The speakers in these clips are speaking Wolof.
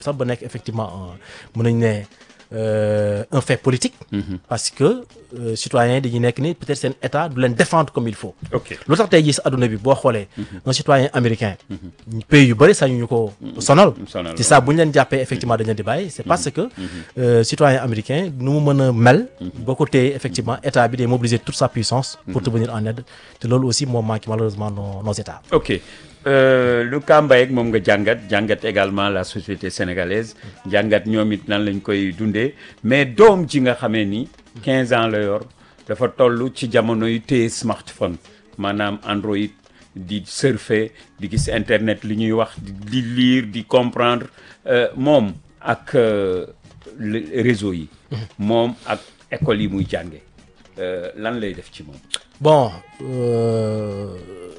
sax ba nekk effectivement mën nañu ne un fait politique. parce que citoyens yi dañuy nekk ni peut-être seen état du leen défendre comme il faut. ok lu tax tey jii si adduna bi boo xoolee. un citoyen américain. pays yu bëri sañu ñu ko sonal. sonal ci saa bu ñu leen jàppee effectivement dañu leen di bàyyi. c'est parce que citoyen américain nu mu mën a mel. boo ko téye effectivement état bi day mobiliser toute sa puissance. pour te venir en aide te loolu aussi moo manque malheureusement nos nos états. ok euh, lu Kambaye moom nga jàngat jàngat également la société sénégalaise jàngat ñoom it nan lañ koy dundee mais doom ji nga xamee ni 15 ans la yor dafa toll ci jamono yu téye smartphone maanaam Android di surfer di gis internet li ñuy wax di lire di comprendre euh, moom ak euh, le- réseau yi moom ak école yi muy jànge euh, lan lay def ci moom Bon, euh,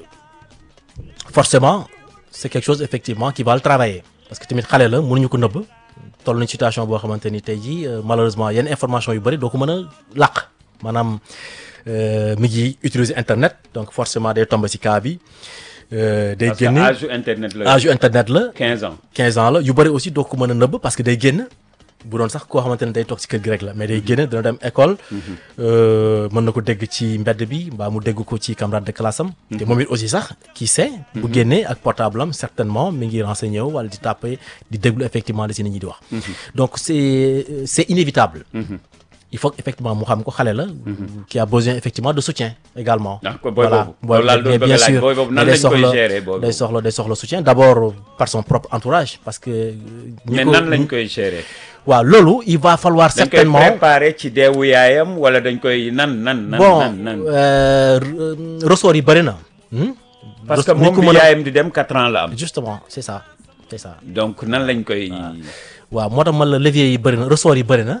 forcément, c'est quelque chose effectivement qui va le travailler. Parce que tamit xale la mënuñu ko nëbb toll nañ situation boo xamante ni tey jii euh, malheureusement yenn information yu bëri doo ko mën a làq maanaam euh, mi ngi utiliser internet donc forcément day tombe ci cas bi euh, day parce que génn âge internet la âge yu internet la 15 ans 15 ans la yu bëri aussi doo ko mën a nëbb parce que day génn bu doon sax koo xamante ne day toog ci kër gi rek la mais day génn dina dem école euh, mën na ko dégg ci mbedd bi mbaa mu dégg ko ci camarade de classe am te moom it aussi sax qui sait bu génnee ak portable am certainement mi ngi renseigné wu wala di tàppe di déglu effectivement li si nit ñi di wax donc c'est c'est inévitable il faut effectivement mu xam ko xale la qui a besoin effectivement de soutien également ah ko booy voilà boobu loolu laal doon mais bëgg bien a laaj sûr booy boobu nan day lañ koy soxla gérer booy day boobu soxla day soxla soutien d'abord par son propre entourage parce que ñi mais ko- nan lañ koy gérer waaw loolu il va falloir dañ koy certainement préparer ci deewu yaayam wala dañ koy nan nan nan bon nan nan euh, re- ressort yi bëri na hmm? parce que Res- ni moom ko bi mën a- yaayam di dem 4 ans la am justement c'est ça c'est ça donc nan lañ koy waaw moo tax man la levier yi bëri na ressort yi bëri na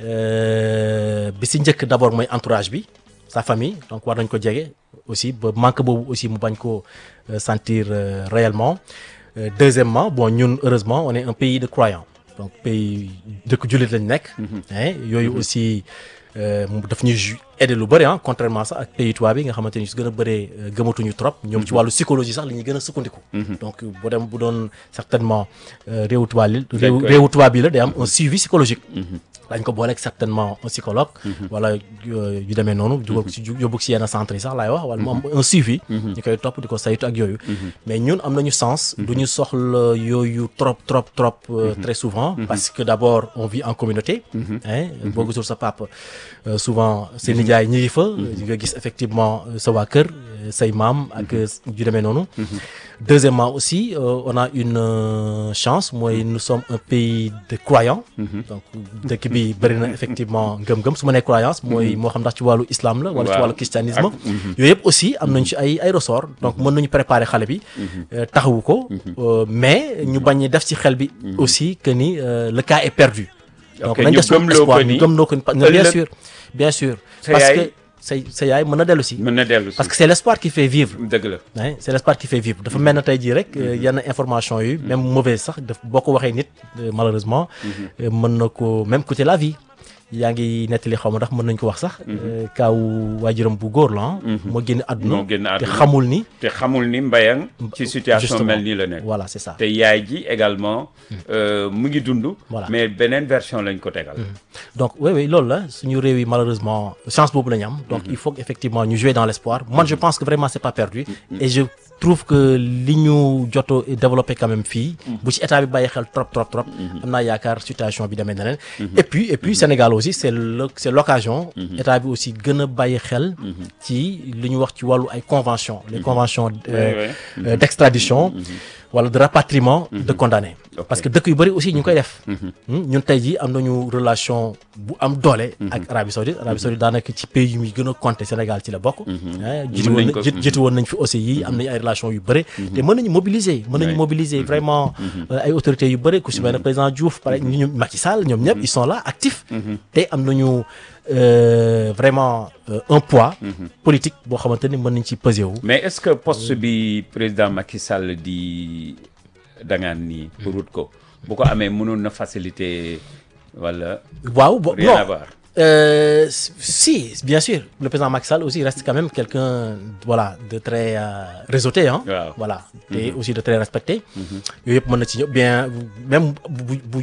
euh, bi si njëkk d'abord mooy entourage bi sa famille donc war nañ ko jege aussi ba manque boobu aussi mu bañ ko euh, sentir euh, réellement Euh, deuxièmement bon ñun heureusement on est un pays de croyants donc pays dëkk jullit lañ nekk hein yooyu aussi euh, mu daf ñuy ju- aider lu bëri ah contrairement sax ak pays tubaab bi nga xamante ni su gën a bëree euh, gëmatuñu trop ñoom ci wàllu psychologie sax la ñuy gën a sukkandiku donc bu dem bu doon certainement euh, réewu tubaab yi réew koy- réewu tubaab bi la day am un suivi psychologique dañ ko booleeg certainement un psychologue wala euh, yu demee noonu dugal ko ci yóbbu ko ci yenn centre yi sax laay wax wala mu am un suivi ñu koy topp di ko saytu ak yooyu mais ñun am nañu sens du ñu soxla yooyu trop trop trop euh, très souvent parce que d'abord on vit en communauté hein boo gisul sa papa euh, souvent seen nijaay ñi ngi fa nga gis effectivement euh, sa waa kër euh, say maam ak yu demee noonu deuxièmement aussi euh, on a une euh, chance mooy nous sommes un pays de croyants donc dëkk bi bëri na effectivement ngëm-ngëm su ma nee croyance mooy moo xam ndax ci wàllu islam la wala ci Waaw. wàllu christianisme Ak- mhm. yooyu yëpp aussi am nañ ci ay ay ressort donc mën nañu préparer xale bi euh, taxawu ko euh, mais ñu bañ a def ci xel bi aussi que ni euh, le cas est perdu donc Ok, nañ ñu def suñu gëmloo espoir ko ñu ni gëmloo ko ni pa- bien ëllëg- sûr bien sûr Sa parce yaay- que say sa yaay mën na dellu si mën na dellu si parce que c'est l'espoir qui fait vivre dëgg la Ouais, c'est l'espoir qui fait vivre dafa mel na tey jii rek euh, yenn information yi même mauvaise sax daf boo ko waxee nit euh, malheureusement euh, mën na ko même coûter la vie yaa ngi nettali xaw ma ndax mën nañ ko wax sax euh, kaaw waajuram bu góor la ah moo génn àdduna moo génn te àdduna. xamul ni te xamul ni mbayang ci situation justement. mel nii la nekk voilà c'est ça te yaay ji également euh, mu ngi dund Voilà. mais beneen version lañ ko tegal donc oui oui loolu la suñu réew yi malheureusement chance boobu la ñu am donc il faut effectivement ñu jouer dans l'espoir moi je pense que vraiment c'est pas perdu et je trouve que li ñu joto développé quand même fii bu ci état bi bàyyi xel trop trop trop am naa yaakaar situation bi demee neneen et puis et puis Sénégal aussi c'est le c'est l'occasion état bi aussi gën a bàyyi xel ci li ñu wax ci wàllu ay conventions les conventions euh, Ouais, ouais. euh, d'extradition wala de rapatriement de condamnés Ok. parce que dëkk yu bëri aussi ñu ngi koy def Hmm, ñun tey jii am nañu relation bu am doole ak Arabie Saoudite Arabie Saoudite daanaka ci pays yu muy gën a compter Sénégal ci la bokk ah jiitu Mën woon nañ na ko- jiit- jiitu woon nañ fi aussi yi am nañu ay relations yu bëri te mën nañu mobiliser mën nañu Ouais. mobiliser vraiment euh, ay autorités yu bëri ku si mel ne président Diouf pare ñu ñu Macky Sall ñoom ñëpp ils sont là actifs te am nañu euh, vraiment euh, un poids politique boo xamante ni mën nañ ci peser wu mais est-ce que poste bi président Macky Sall di dangaan nii pour wut ko bu ko amee mënoon na faciliter wala waaw bo rien à non voir Euh, si, bien sûr. Le président Macky Sall aussi reste quand même quelqu'un voilà, de très euh, réseauté. Hein? Waaw. Voilà. Et aussi de très respecté. yooyu yëpp mën na ci ñëw bien même bu bu